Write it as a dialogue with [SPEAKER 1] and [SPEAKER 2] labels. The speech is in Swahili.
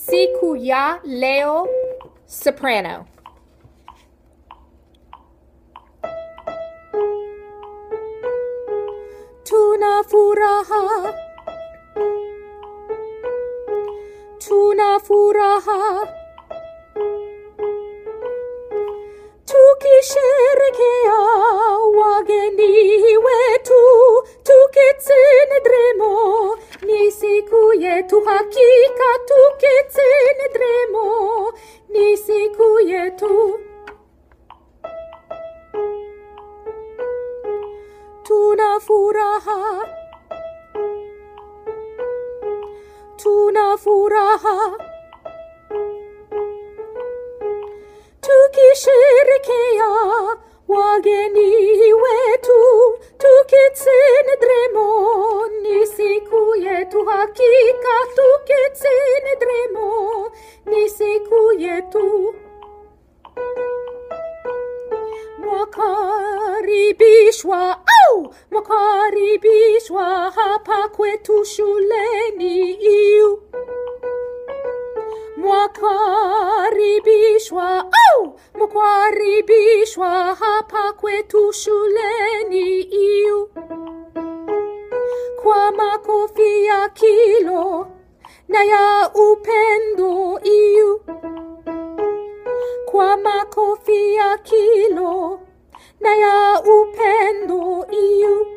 [SPEAKER 1] siku ya leo soprano. Tuna furaha, tuna furaha, tukisherekea wageni wetu, tukitendremo ni siku yetu, hakika tukitendremo ni siku yetu. Tuna furaha, tuna furaha, tukisherekea wageni wetu, tukitendremo ni siku yetu, hakika tukitendremo ni siku yetu. Mwakaribishwa au mwakaribishwa hapa kwetu shuleni iu mwakaribishwa au mwakaribishwa hapa kwetu shuleni iu kwa makofi ya kilo na ya upendo iu kwa makofi ya kilo na ya upendo iu